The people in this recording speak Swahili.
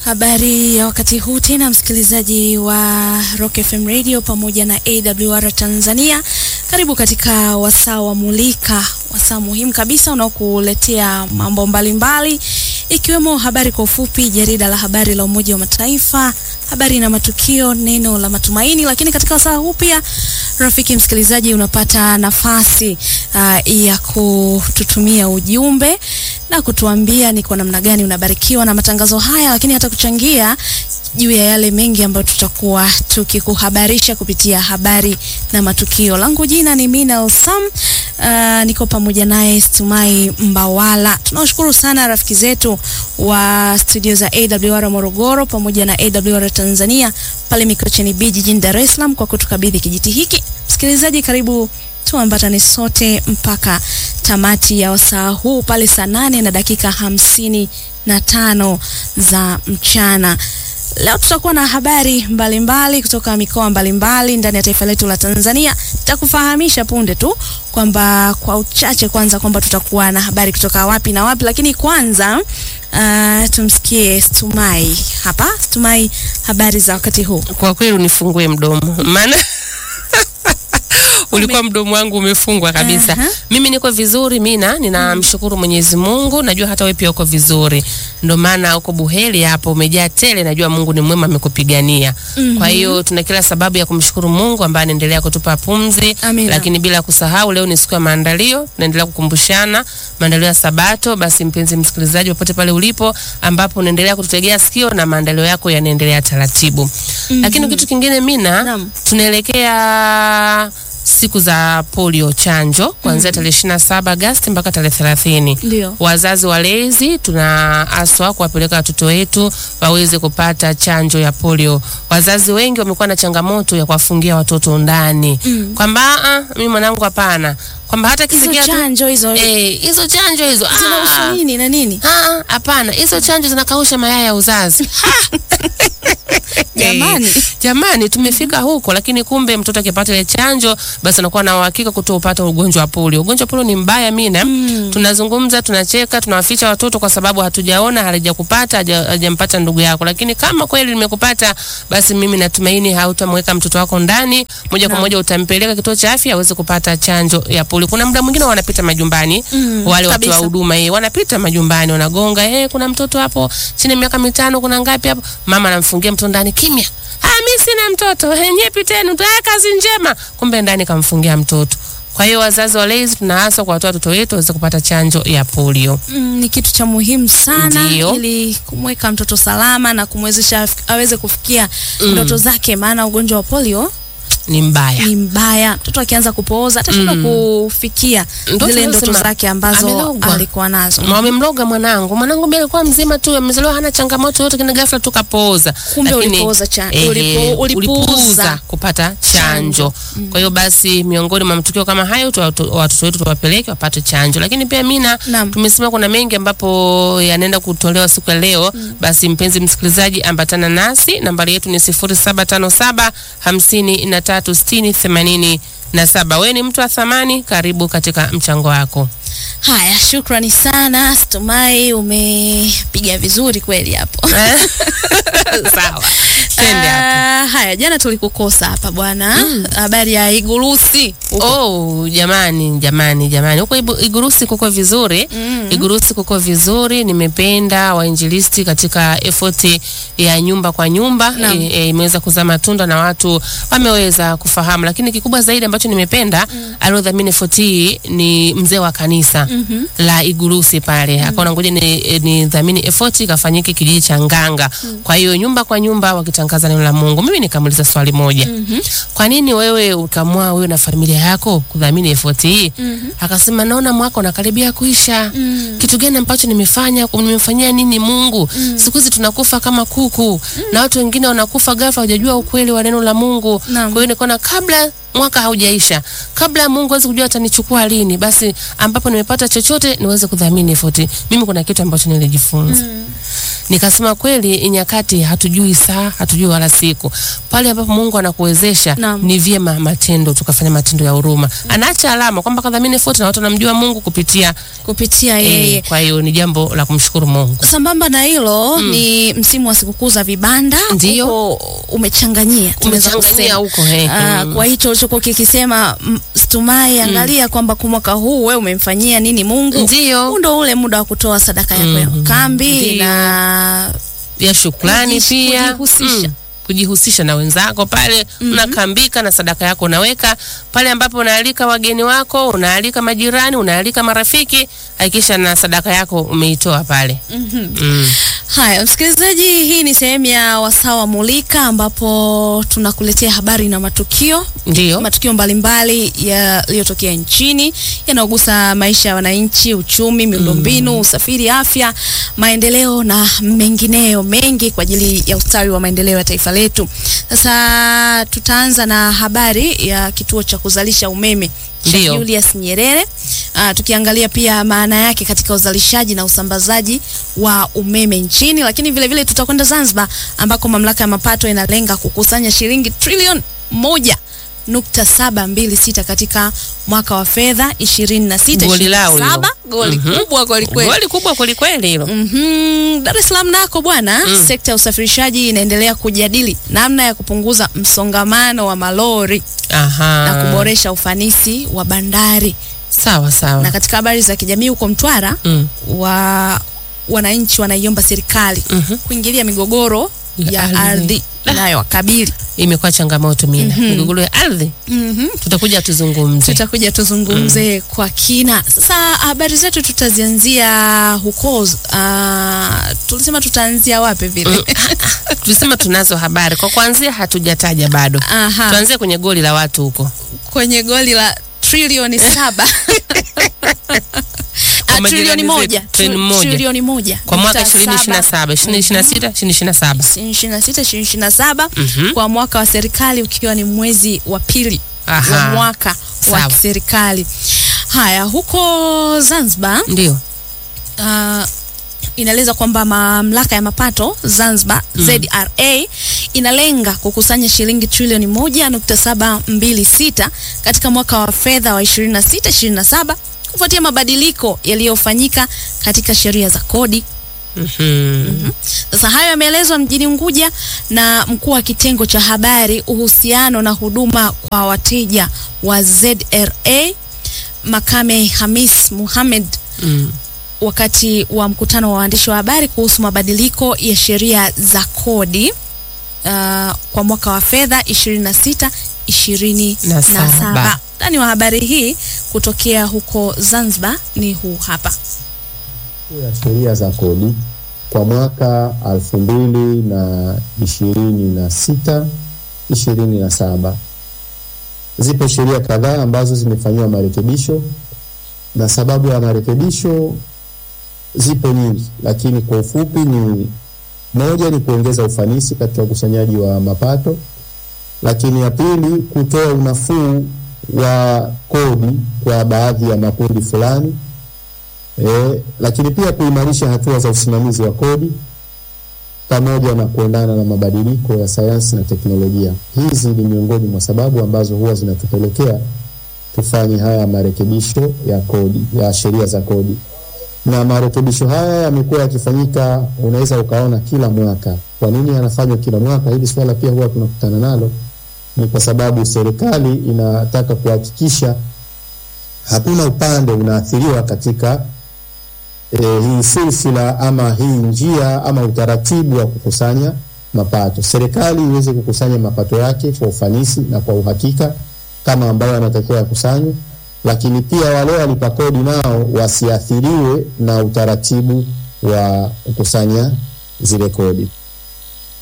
Habari ya wakati huu tena, msikilizaji wa Rock FM Radio pamoja na AWR Tanzania, karibu katika wasaa wa Mulika, wasaa muhimu kabisa unaokuletea mambo mbalimbali ikiwemo habari kwa ufupi, jarida la habari la Umoja wa Mataifa, habari na matukio, neno la matumaini. Lakini katika wasaa huu pia, rafiki msikilizaji, unapata nafasi uh, ya kututumia ujumbe na kutuambia ni kwa namna gani unabarikiwa na matangazo haya, lakini hata kuchangia juu ya yale mengi ambayo tutakuwa tukikuhabarisha kupitia habari na matukio. Langu jina ni Minal Sam. Uh, niko pamoja naye Stumai Mbawala. Tunawashukuru sana rafiki zetu wa studio za AWR Morogoro pamoja na AWR Tanzania pale Mikocheni B jijini Dar es Salaam kwa kutukabidhi kijiti hiki. Msikilizaji, karibu tuambatane sote mpaka tamati ya wasaa huu pale saa nane na dakika hamsini na tano za mchana. Leo tutakuwa na habari mbalimbali mbali kutoka mikoa mbalimbali ndani ya taifa letu la Tanzania. Nitakufahamisha punde tu kwamba kwa uchache kwanza kwamba tutakuwa na habari kutoka wapi na wapi, lakini kwanza uh, tumsikie Stumai hapa. Stumai, habari za wakati huu? Kwa kweli unifungue mdomo maana ulikuwa mdomo wangu umefungwa kabisa. Aha. Mimi niko vizuri, Mina, ninamshukuru Mwenyezi Mungu. Najua hata wewe pia uko vizuri, ndio maana uko buheri hapo, umejaa tele. Najua Mungu ni mwema, amekupigania. Kwa hiyo tuna kila sababu ya kumshukuru Mungu ambaye anaendelea kutupa pumzi, Amina. lakini bila kusahau leo ni siku ya maandalio, tunaendelea kukumbushana maandalio ya Sabato. Basi mpenzi msikilizaji, popote pale ulipo, ambapo unaendelea kututegea sikio na maandalio yako yanaendelea taratibu. Lakini kitu kingine Mina, Naam. tunaelekea siku za polio chanjo kuanzia tarehe ishirini na saba Agosti mpaka tarehe thelathini. Ndio. Wazazi walezi tunaaswa kuwapeleka watoto wetu waweze kupata chanjo ya polio. Wazazi wengi wamekuwa na changamoto ya kuwafungia watoto ndani Mm. kwamba "Ah, mimi mwanangu hapana, kwamba hata Hizo kisikia tu chanjo hizo eh, hizo chanjo hizo ah, zinahusu nini na nini? ah, hapana, hizo chanjo zinakausha mayai ya uzazi Jamani. Eh, jamani tumefika huko, lakini kumbe mtoto akipata ile chanjo basi anakuwa na uhakika kutoupata ugonjwa wa polio. Ugonjwa wa polio ni mbaya mina. Tunazungumza, tunacheka, tunawaficha watoto kwa sababu hatujaona, halijakupata, haja- hajampata ndugu yako, lakini kama kweli limekupata, basi mimi natumaini hautamweka mtoto wako ndani, moja kwa Naam. moja utampeleka kituo cha afya aweze kupata chanjo ya polio. Kuna muda mwingine wanapita majumbani Mm, wale watu wa kabisa. huduma eh, wanapita majumbani wanagonga, eh, kuna mtoto hapo chini ya miaka mitano, kuna ngapi hapo? Mama anamfungia mtoto ndani kimya. Ah, mimi sina mtoto. Eh, nyie piteni, mtaya kazi njema. Kumbe ndani kamfungia mtoto. Kwa hiyo wazazi walezi tunaaswa kwa watoto wetu waweze kupata chanjo ya polio. Mm, ni kitu cha muhimu sana Ndiyo. ili kumweka mtoto salama na kumwezesha af- aweze kufikia ndoto zake, maana ugonjwa wa polio Ni mbaya. ni mbaya. Mtoto akianza kupooza atashindwa kufikia Ndoto zile ndoto lazima- zake ambazo amelogwa. alikuwa nazo. Na Wamemloga mwanangu. Mwanangu mimi alikuwa mzima tu, amezaliwa hana changamoto yote, kina ghafla tu kapooza. Kumbe Lakini, ulipooza cha- ehe, ulipo- ulipuuza. ulipuuza kupata chanjo. Kwa hiyo basi miongoni mwa matukio kama hayo tu watu- watoto wetu tuwapeleke wapate chanjo. Lakini pia mina Naam. tumesema kuna mengi ambapo yanaenda kutolewa siku ya leo. Basi mpenzi msikilizaji, ambatana nasi. Nambari yetu ni 0757 53 60 87. Wewe ni mtu wa thamani, karibu katika mchango wako. Haya, shukrani sana Stumai, umepiga vizuri kweli hapo. Sawa. Twende hapo. Ah, haya, jana tulikukosa hapa bwana, habari ya Igurusi huko. Oh, jamani jamani jamani, huko Ibu- Igurusi kuko vizuri Mm. Igurusi kuko vizuri. Nimependa wainjilisti katika effort ya nyumba kwa nyumba Naam. e, e, imeweza kuzaa matunda na watu wameweza kufahamu, lakini kikubwa zaidi ambacho nimependa aliodhamini effort hii ni mzee wa kanisa la Igurusi pale akaona ngoja ni, e, ni dhamini effort ikafanyike kijiji cha Nganga. Kwa hiyo nyumba kwa nyumba wakitangaza neno la Mungu. Mimi nikamuuliza swali moja, kwa nini wewe ukamua wewe na familia yako kudhamini effort hii? Akasema naona mwaka unakaribia kuisha. Kitu gani ambacho nimefanya? Nimefanyia nini Mungu? Siku hizi tunakufa kama kuku na watu wengine wanakufa ghafla, hawajajua ukweli wa neno la Mungu. Naam. Kwa hiyo nikaona kabla mwaka haujaisha, kabla Mungu aweze kujua atanichukua lini, basi ambapo nimepata chochote niweze kudhamini effort. Mimi kuna kitu ambacho nilijifunza Nikasema kweli nyakati hatujui saa, hatujui wala siku. Pale ambapo Mungu anakuwezesha Naam. ni vyema matendo, tukafanya matendo ya huruma. Anaacha alama kwamba kadhamini fote na watu wanamjua Mungu kupitia kupitia yeye eh, kwa hiyo ni jambo la kumshukuru Mungu. Sambamba na hilo ni msimu wa sikukuu za vibanda, Ndiyo. Huko umechanganyia, tunaweza Umechanganyia kusema. huko eh. Ah, Mm. kwa hicho ulichokuwa kikisema mm, Stumai, angalia kwamba kwa mwaka huu wewe umemfanyia nini Mungu. Ndiyo. Huu ndo ule muda wa kutoa sadaka yako ya Mhm. kambi Ndiyo. na ya shukrani Kujish- pia kujihusisha. Mm. kujihusisha na wenzako pale unakambika na sadaka yako unaweka pale ambapo unaalika wageni wako unaalika majirani unaalika marafiki hakikisha na sadaka yako umeitoa pale mm. Haya, msikilizaji, hii ni sehemu ya wasawa mulika ambapo tunakuletea habari na matukio ndio matukio mbalimbali yaliyotokea nchini yanayogusa maisha ya wananchi, uchumi, miundombinu, usafiri, afya, maendeleo na mengineyo mengi kwa ajili ya ustawi wa maendeleo ya taifa letu. Sasa tutaanza na habari ya kituo cha kuzalisha umeme cha Ndiyo. Julius Nyerere. Uh, tukiangalia pia maana yake katika uzalishaji na usambazaji wa umeme nchini, lakini vile vile tutakwenda Zanzibar ambako mamlaka ya mapato inalenga kukusanya shilingi trilioni moja nukta saba mbili sita katika mwaka wa fedha ishirini na sita Goli lao hilo. saba goli Mhm. kubwa kweli kweli. goli kubwa kwelikweli hilo Mhm. Dar es Salaam nako bwana, sekta ya usafirishaji inaendelea kujadili namna ya kupunguza msongamano wa malori aha na kuboresha ufanisi wa bandari. sawa sawa Na katika habari za kijamii huko Mtwara mm. wa wananchi wanaiomba serikali Mhm. kuingilia migogoro Ya ya ardhi. ardhi inayowakabili. imekuwa changamoto mina migogoro ya ardhi Mhm. tutakuja tuzungumze tutakuja tuzungumze kwa kina. Sasa habari zetu tutazianzia huko. Uh, tulisema tutaanzia wapi vile? tulisema tunazo habari kwa kuanzia hatujataja bado Aha, tuanzie kwenye goli la watu huko kwenye goli la trilioni saba Ah, majirani trilioni zetu, moja trilioni moja. trilioni moja kwa mwaka nukta 2027 saba. 2026 2027 2026 2027 Mhm. kwa mwaka wa serikali ukiwa ni mwezi wa pili Aha. wa mwaka wa Sawa. kiserikali. Haya, huko Zanzibar ndio uh, inaeleza kwamba mamlaka ya mapato Zanzibar ZRA inalenga kukusanya shilingi trilioni moja nukta saba mbili sita katika mwaka wa fedha wa 26 27 kufuatia mabadiliko yaliyofanyika katika sheria za kodi. Mhm. Sasa hayo yameelezwa mjini Unguja na mkuu wa kitengo cha habari, uhusiano na huduma kwa wateja wa ZRA Makame Hamis Muhamed Mm. wakati wa mkutano wa waandishi wa habari kuhusu mabadiliko ya sheria za kodi uh, kwa mwaka wa fedha 26 Na saba. 27. Ndani wa habari hii kutokea huko Zanzibar ni huu hapa. ya sheria za kodi kwa mwaka elfu mbili na ishirini na sita ishirini na saba. Zipo sheria kadhaa ambazo zimefanyiwa marekebisho na sababu ya marekebisho zipo nyingi, lakini kwa ufupi ni moja ni kuongeza ufanisi katika ukusanyaji wa mapato, lakini ya pili kutoa unafuu wa kodi kwa baadhi ya makundi fulani E, lakini pia kuimarisha hatua za usimamizi wa kodi pamoja na kuendana na mabadiliko ya sayansi na teknolojia. Hizi ni miongoni mwa sababu ambazo huwa zinatupelekea tufanye haya marekebisho ya kodi ya sheria za kodi, na marekebisho haya yamekuwa yakifanyika, unaweza ukaona kila mwaka. Kwa nini yanafanywa kila mwaka? Hili swala pia huwa tunakutana nalo, ni kwa sababu serikali inataka kuhakikisha hakuna upande unaathiriwa katika e, hii silsila ama hii njia ama utaratibu wa kukusanya mapato. Serikali iweze kukusanya mapato yake kwa ufanisi na kwa uhakika kama ambayo yanatakiwa yakusanywe, lakini pia wale walipa kodi nao wasiathiriwe na utaratibu wa kukusanya zile kodi.